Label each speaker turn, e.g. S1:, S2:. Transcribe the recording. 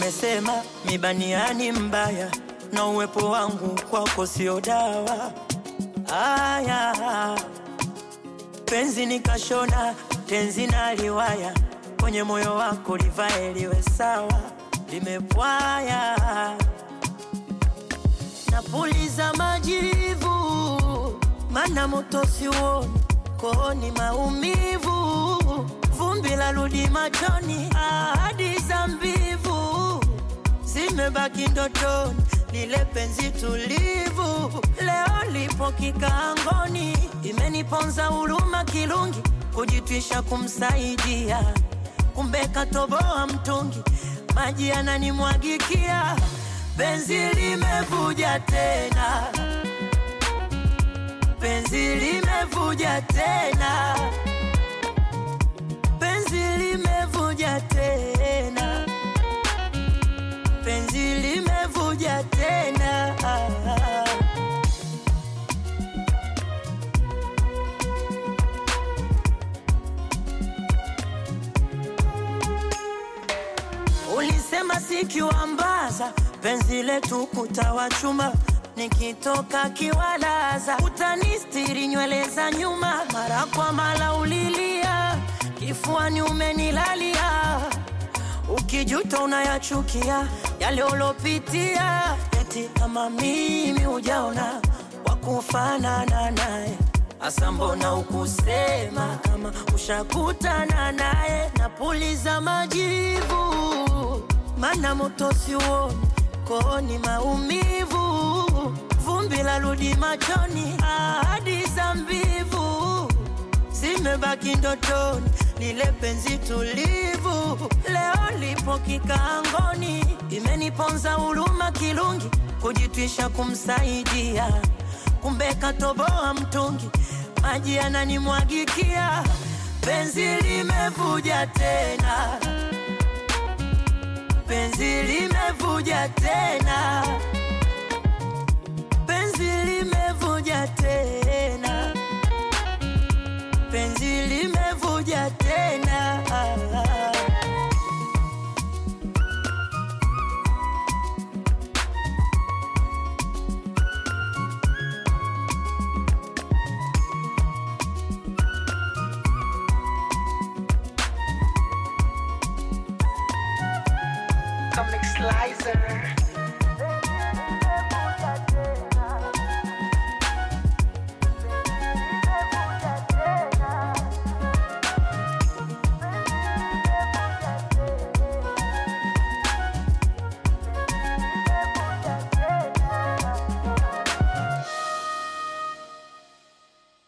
S1: umesema mibaniani mbaya na uwepo wangu kwako sio dawa. Aya, penzi nikashona tenzi na liwaya kwenye moyo wako livae liwe sawa, limepwaya napuliza majivu, mana moto siuoni, kooni maumivu, vumbi la rudi machoni, ahadi za mbivu zimebaki ndotoni, lile penzi tulivu leo lipo kikaangoni, imeniponza huruma kirungi, kujitwisha kumsaidia, kumbe katoboa mtungi, maji yananimwagikia, penzi limevuja tena, penzi limevuja tena, penzi limevuja tena, penzi limevuja tena. Ulisema sikiwambaza penzi letu kutawachuma, nikitoka kiwalaza utanistiri nywele za nyuma, mara kwa mara ulilia kifuani umenilalia, ukijuta unayachukia yale ulopitia, eti kama mimi hujaona wakufanana naye Asa mbona ukusema kama ushakutana naye? Napuliza majivu, mana moto siuoni, kooni maumivu, vumbi la rudi machoni, ahadi za mbivu zimebaki ndotoni, lile penzi tulivu leo lipo kikaangoni, imeniponza huruma kirungi, kujitwisha kumsaidia, kumbe katoboa mtungi maji yananimwagikia, penzi limevuja tena, penzi limevuja tena, penzi limevuja tena, penzi limevuja tena.
S2: Comic Slicer.